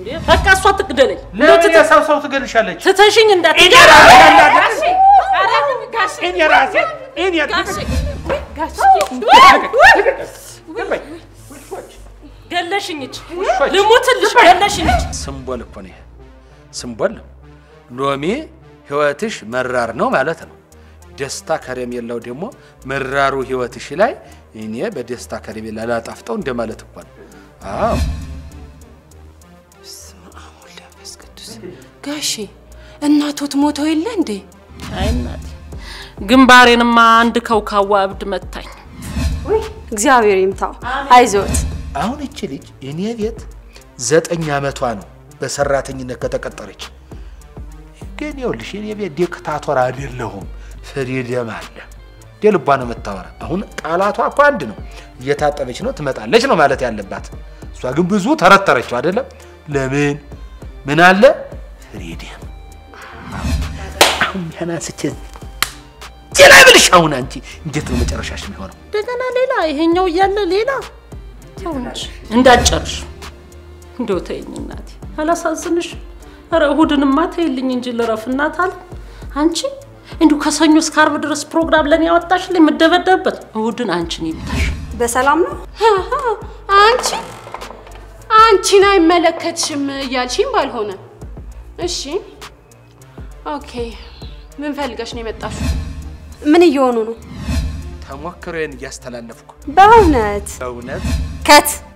እንዴ በቃ እሷ ትግደለኝ። ለምን የሰው ሰው ትገልሻለች? ትተሽኝ እንዳት እኔ ራሴ ጋሼ እኔ ራሴ እኔ ጋሼ ገለሽኝ እች ውሾች። ልሙትልሽ ገለሽኝ እች ስምቦል እኮ ነው ይሄ ስምቦል ነው። ሎሚ ህይወትሽ መራር ነው ማለት ነው። ደስታ ከረሜላው ደግሞ መራሩ ህይወትሽ ላይ እኔ በደስታ ከረሜላ ላጣፍጠው እንደማለት እኮ ነው። አዎ ጋሼ እናቶት ሞተው የለ እንዴ? አይ እናቴ ግንባሬንማ አንድ ከውካዋ እብድ መታኝ። እግዚአብሔር ይምታው። አይዞት። አሁን እቺ ልጅ እኔ ቤት ዘጠኝ ዓመቷ ነው በሰራተኝነት ከተቀጠረች። ግን ይኸውልሽ እኔ ቤት ዲክታቶር አይደለሁም፣ ፍሪደም አለ። ልቧ ነው የምታወራ። አሁን ቃላቷ እኮ አንድ ነው። እየታጠበች ነው ትመጣለች ነው ማለት ያለባት። እሷ ግን ብዙ ተረተረችው አይደለም። ለምን ምን አለ ፍሪደም። አሁን ያን አንስቼ ሌላ ብልሽ አሁን አንቺ እንዴት ነው መጨረሻሽ የሚሆነው? እንደገና ሌላ ይሄኛው እያለ ሌላ ተው እንጂ እንዳትጨርሽ። እንደው ተይኝ እናቴ አላሳዝንሽ? ኧረ እሑድንማ ተይልኝ እንጂ ልረፍ እናት አለ አንቺ እንዲሁ ከሰኞ እስከ ዓርብ ድረስ ፕሮግራም ለኔ ያወጣሽልኝ የምደበደብበት እሑድን አንቺን ይምታሽ። በሰላም ነው? አንቺ አንቺን አይመለከትሽም እያልሽኝ ባልሆነ። እሺ ኦኬ። ምን ፈልገሽ ነው የመጣሽው? ምን እየሆኑ ነው? ተሞክሮዬን እያስተላለፍኩ በእውነት በእውነት ከት